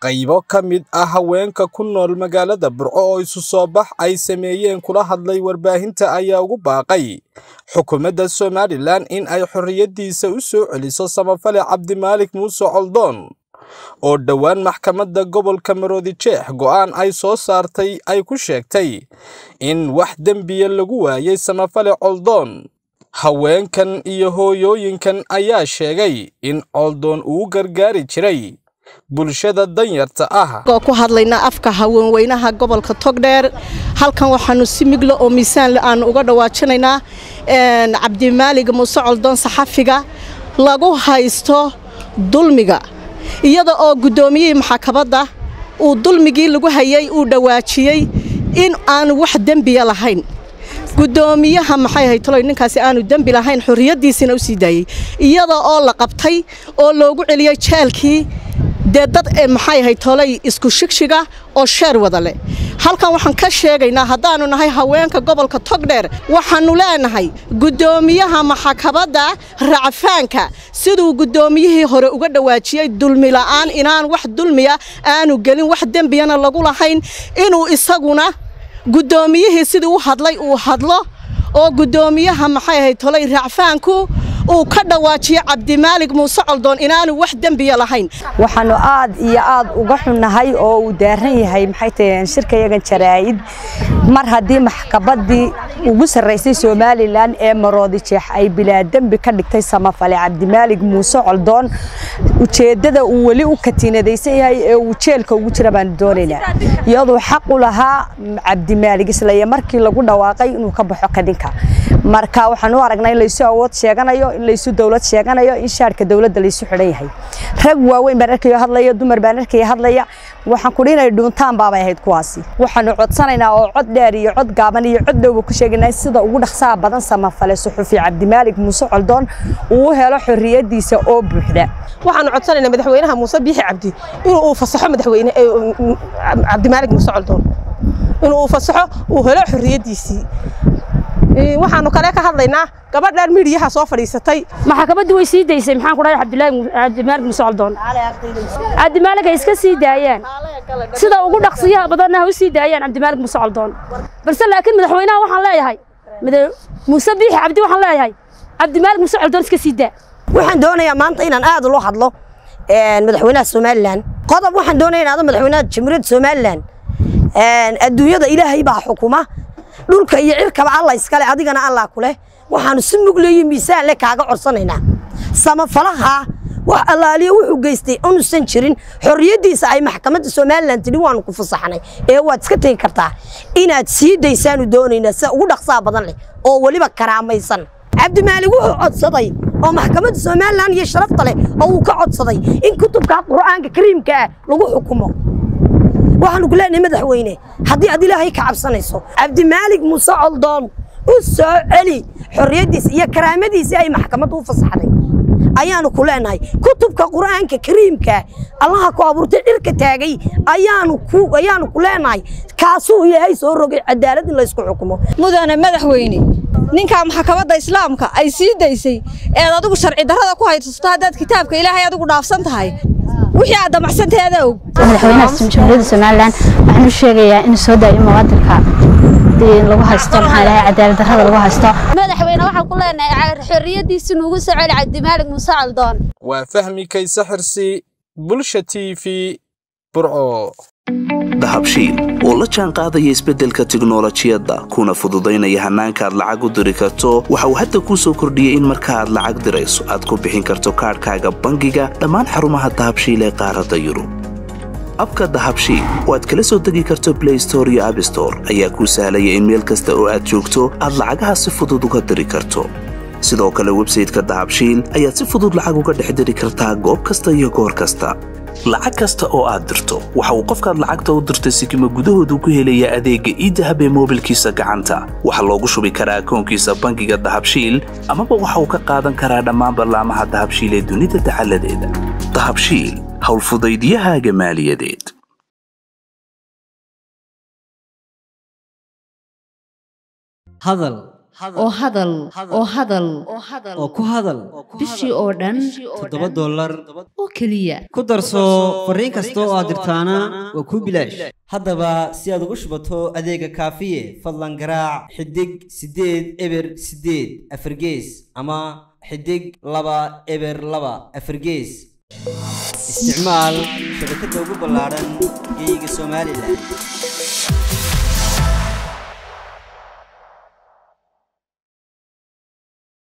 qaybo ka mid ah haweenka ku nool magaalada burco oo isu soo bax ay sameeyeen kula hadlay warbaahinta ayaa ugu baaqay xukuumadda somalilan in ay xorriyaddiisa u soo celiso samafale cabdimaalik muuse coldoon oo dhowaan maxkamadda gobolka maroodijeex go'aan ay soo saartay ay ku sheegtay in wax dembiya lagu waayay samafale coldoon haweenkan iyo hooyooyinkan ayaa sheegay in coldoon uu gargaari jiray bulshada danyarta ah oo ku hadlaynaa afka haweenweynaha gobolka togdheer halkan waxaanu si miglo oo miisaanle aanu uga dhawaajinaynaa cabdimaalig muuse coldoon saxafiga lagu haysto dulmiga iyada oo guddoomiyihii maxkamadda uu dulmigii lagu hayay uu dhawaajiyey in aanu wax dembiya lahayn guddoomiyaha maxay haytaloy ninkaasi aanu dembi lahayn xorriyaddiisiina u sii daayey iyada oo la qabtay oo loogu celiyey jeelkii dee dad maxay haytolay isku shigshiga oo sheer wada leh halkan waxaan ka sheegaynaa haddaannu nahay haweenka gobolka togdheer waxaannu leenahay guddoomiyaha maxkamadda racfaanka siduu guddoomiyihii hore uga dhawaajiyey dulmila'aan inaan wax dulmiya aanu gelin wax dembiyana lagu lahayn inuu isaguna guddoomiyihii sidii u hadlay uu hadlo oo guddoomiyaha maxay ahayd tolay racfaanku uu ka dhawaajiyo cabdimaalig muuse coldoon inaanu wax dembiya lahayn waxaanu aad iyo aad uga xunnahay oo uu daaran yahay maxay tahay shirkayagan jaraa'id mar haddii maxkamaddii ugu sarraysay somalilan ee maroodijeex ay bilaa dembi ka dhigtay samafale cabdimaalig muuse coldoon ujeeddada uu weli u katiinadaysan yahay ee uu jeelka ugu jira baanu doonaynaa iyaduu xaq u lahaa cabdimaalig islaya markii lagu dhawaaqay inuu ka baxo kadinka marka waxaan u aragnaa in laysu awood sheeganayo in laysu dawlad sheeganayo in shaarka dawladda laysu xidhan yahay rag waaweyn baan arkayo hadlaya dumar baan arkaya hadlaya waxaan kudhi inay dhuuntaan baabay ahayd kuwaasi waxaanu codsanaynaa oo cod dheer iyo cod gaaban iyo cod dhowba ku sheegaynaa sida ugu dhaqsaha badan samafale suxufi cabdimaalig muuse coldoon uu u helo xorriyaddiisa oo buuxda waxaanu codsanaynaa madaxweynaha muuse biixi cabdi inuu uu fasaxo madaxweyne cabdimaalig muuse coldoon inuu uu fasaxo uu helo xorriyaddiisii waxaanu kale ka hadlaynaa gabadhan midiyaha soo fadhiisatay maxkamaddii way sii daysay maxaan ku dhahay cabdimaalig muuse coldoon cabdimaalig ay iska sii daayaan sida ugu dhaqsiyaha badanna ha u sii daayaan cabdimaalig muuse coldoon balse laakiin madaxweynaha waxaan leeyahay muuse biixi cabdi waxaan leeyahay cabdimaalig muuse coldoon iska sii daa waxaan doonayaa maanta inaan aad ula hadlo madaxweynaha somalilan qodob waxaan doonaya inaado madaxweynaha jamhuuriyadda somalilan adduunyada ilaahay baa xukuma dhulka iyo cirkaba alla iskale adigana allah ku leh waxaanu si mugleeyo miisaan le kaaga codsanaynaa samafalaha wax allaaliyo wuxuu geystay unuusan jirin xorriyaddiisa ay maxkamadda somalilan tidhi waanu ku fasaxnay ee waad iska tegi kartaa inaad sii daysaanu doonaynaa sida ugu dhaqsaha badan leh oo weliba karaamaysan cabdimaalig wuxuu codsaday oo maxkamadda somalilan iyo sharafta leh oo uu ka codsaday in kutubka qur'aanka kariimka ah lagu xukumo waxaanu ku leenahay madaxweyne haddii aad ilaahay ka cabsanayso cabdimaalig muuse coldoon u soo celi xorriyaddiisa iyo karaamadiisii ay maxkamaddu u fasaxday ayaanu ku leenahay kutubka qur'aanka kariimka allaha ku abuurtay dhirka taagay ayaanu ku ayaanu ku leenahay kaasuu ilaahay soo rogay cadaalad in laysku xukumo mudane madaxweyne ninkaa maxkamadda islaamka ay sii daysay eed adigu sharci darrada ku haysato haddaad kitaabka ilaahay adigu dhaafsan tahay wixii aad damacsanteeda og madaxweynaha jamhuuriyadda somalilan waxaan u sheegayaa inuu soo daayo muwaadinka lagu haysto maxaa dhahay cadaalad darrada lagu haysto madaxweyne waxaan ku leenahay xorriyaddiisi nuugu soo celi cabdimaalig muuse caldoon waa fahmi kayse xirsi bulsha t v burco dahabshiil oo la jaan qaadaya isbeddelka tiknolojiyadda kuna fududaynaya hannaanka aad lacag u diri karto waxa uu hadda kuu soo kordhiyey in marka aad lacag dirayso aad ku bixin karto kaadhkaaga bangiga dhammaan xarumaha dahabshiil ee qaaradda yurub abka dahabshiil oo aad kala soo degi karto blay store iyo abstore ayaa kuu sahlaya in meel kasta oo aad joogto aad lacagaha si fudud uga diri karto sidoo kale websayteka dahabshiil ayaad si fudud lacag uga dhex diri kartaa goob kasta iyo goor kasta lacag kasta oo aad dirto waxa uu qofkaad lacagta u dirtay sikima gudahoodu ku helayaa adeegga iidahab ee moobilkiisa gacanta waxaa loogu shubi karaa akoonkiisa bangiga dahabshiil amaba waxa uu ka qaadan karaa dhammaan ballaamaha dahabshiil ee dunida dacaladeeda dahabshiil howlfudaydiyahaaga maaliyadeed hadal oo hadal oo hadal oo ku hadal bishii oo dhan toddoba dollar oo keliya ku darso fariin kasta oo aad dirtaana waa kuu bilaash haddaba si aad ugu shubato adeega kaafiye fadlan garaac xidig siddeed eber siddeed afargees ama xidig laba eber laba afargees isticmaal shabakadda ugu ballaaran geeyiga somalilan